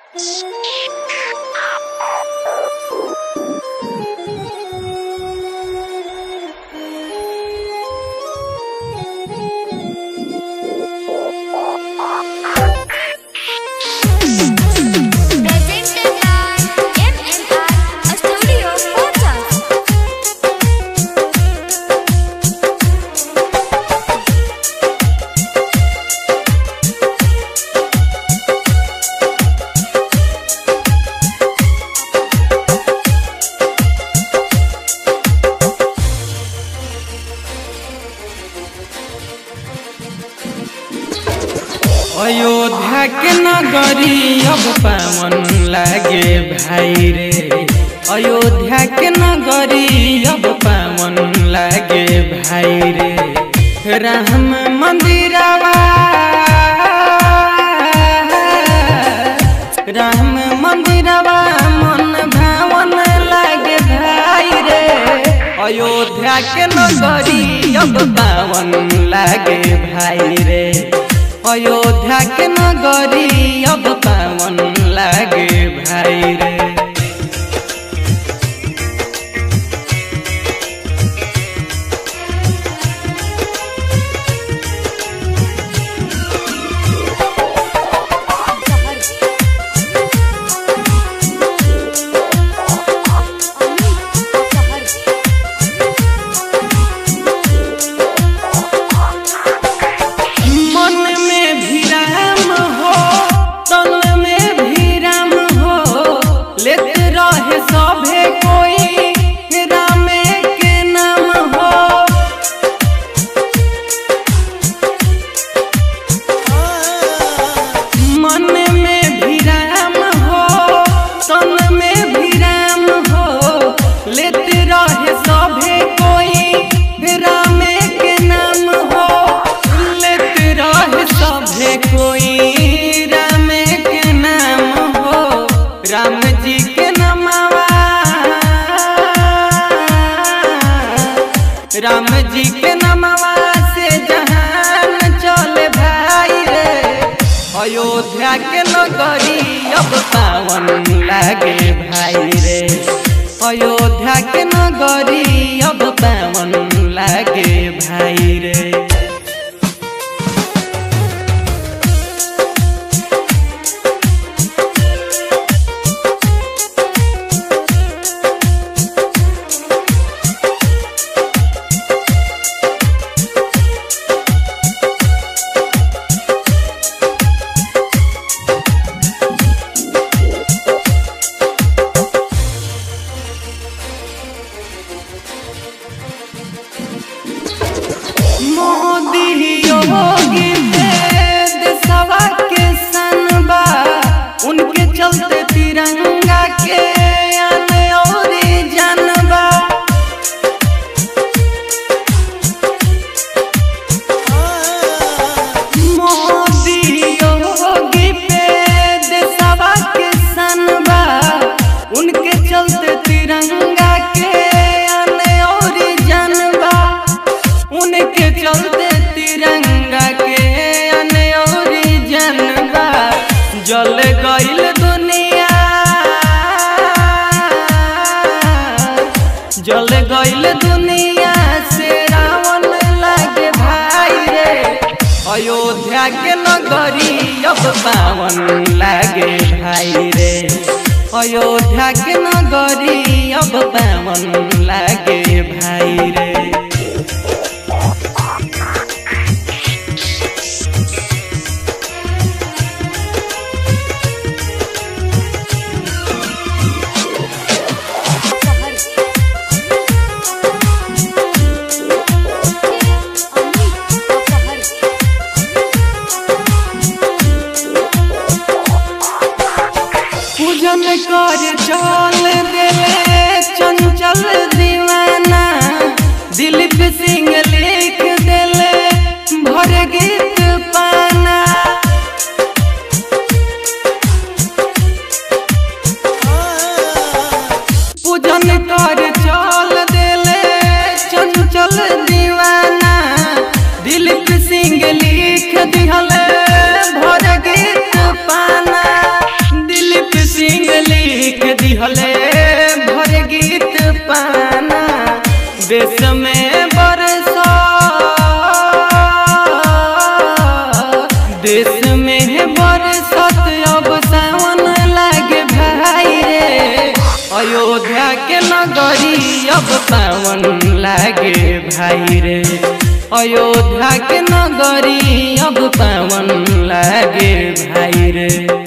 Presented by MNR Studio Photos. Ayodhya के नगरी अब पावन लागे भाई रे अयोध्या के नगरी अब पावन लागे भाई रे राम मंदिरवा राम मंदिरवा मन भावन लागे भाई रे अयोध्या के नगरी अब पावन लागे भाई रे अयोध्या के नगरी अब पावन लागे भाई रे मन में भी राम हो तन में भी राम हो लेते रहे सभे कोई राम के नाम हो मन में भी राम हो तन में भी राम हो लेते रहे सभे कोई राम के नाम हो लेते रहे सभे कोई राम के नाम हो राम जी के नमवा राम जी के नमवा से जहान चले भाई रे अयोध्या के नगरी अब पावन लागे भाई रे अयोध्या के नगरी अब पावन लागे भाई रे मोदी योगी वेद सवा के सनबा उनके चलते तिरंगा के अन और जनबा मोदी योगी वेद सवा के सनबा उनके चलते तिरंगा के अन और जनबा उनके चलते तिरंगा के अनौरी जनबा जल गईल दुनिया जल गईल दुनिया से रावण लागे भाई रे अयोध्या के नगरी अब पावन लागे भाई रे अयोध्या के नगरी अब पावन लागे भाई रे पूजन कर चल देले चंचल दीवाना दिलीप सिंह लिख देले भर गीत पाना पूजन कर चल देले चंचल दीवाना दिलीप सिंह लिख दिहले भर गीत पाना दिलीप देश में बरसा देश में बरसत अब सावन लागे भाई रे अयोध्या के नगरी अब सावन लागे भाई रे अयोध्या के नगरी अब पावन लागे भाई रे